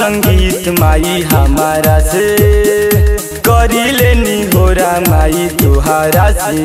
संगीत माई हमारा से करी लेनी होरा माई तुहारा से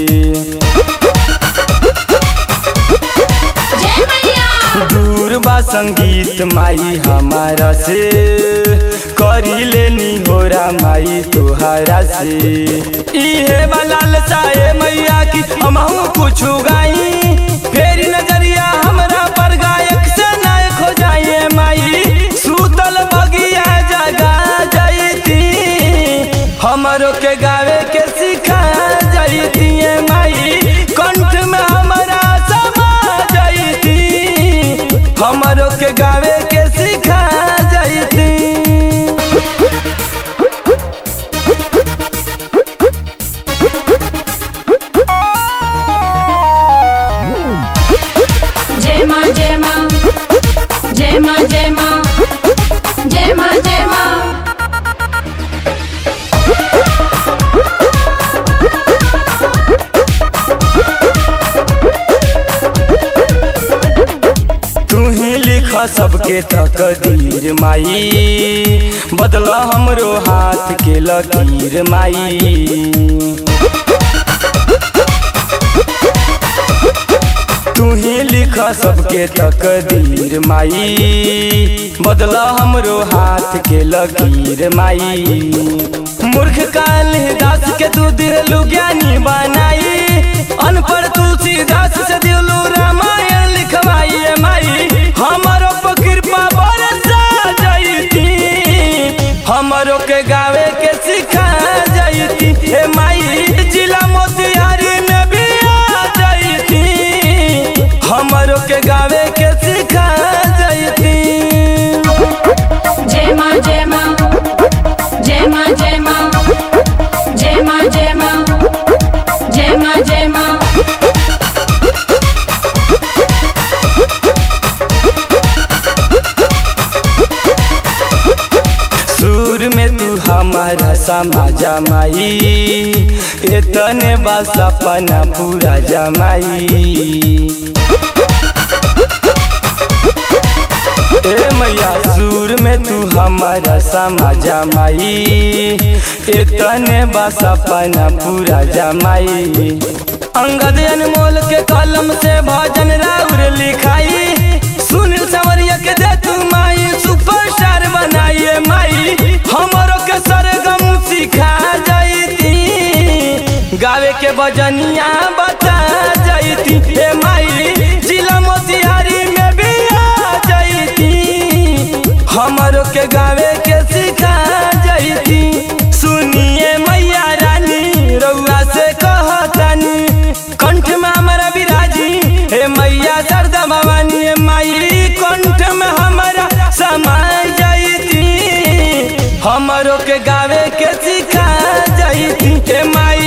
जय मैया दूर बा संगीत माई हमारा से करी लेनी होरा माई तुहारा से इहे बलाल साए मैया की हमहू कुछ गाई फेरी नजरिया हमरा पर गायक से नायक हो जाइए माई सूतल बगिया जगा जैती हमरो के गावे के सिखा जैती माई कंठ में हमरा समा जैती हमरो के गावे के सिखा जैती जय माँ जय माँ जय माँ जय माँ जय माँ जय माँ तू ही लिख सबके तकदीर माई बदला हमरो हाथ के लकीर माई तू ही लिख सबके तकदीर माई बदला हमरो हाथ के लकीर माई मूर्ख काल दास के तू दिलू ज्ञानी बनाई अनपढ़ तुलसीदास से दिलू रामायण लिखवाई माई हमारो पर कृपा बरसा जैती हमरो के गावे के सिखा जैती हे माई जिला मोतिहारी में भी आ जैती हमरो के गावे के सिखा जैती जय माँ जय माँ जय माँ जय माँ जय माँ जय माँ जय माँ जय माँ सुर में तू हमारा समाजा माई इतने बस अपना पूरा जमाई ए मैया सुर में तू हमारा समाजा माई इतने बस अपना पूरा जमाई अंगद अनमोल के कलम से भजन राउर लिखाई सुनील सवरिया के दे तू माई सुपरस्टार बनाइए माई हमरो के सरगम सिखा जैती गावे के बजनिया बता जैती ए माई जिला मोतिहारी में भी आ जैती हमरो के गावे के सिखा जैती सुनिए मैया रानी रउआ से कहतानी कंठ में हमारा विराजी हे मैया सरदा भवानी हे माई कंठ में हमारा समाय जैती हमरो के गावे के सिखा जैती हे माई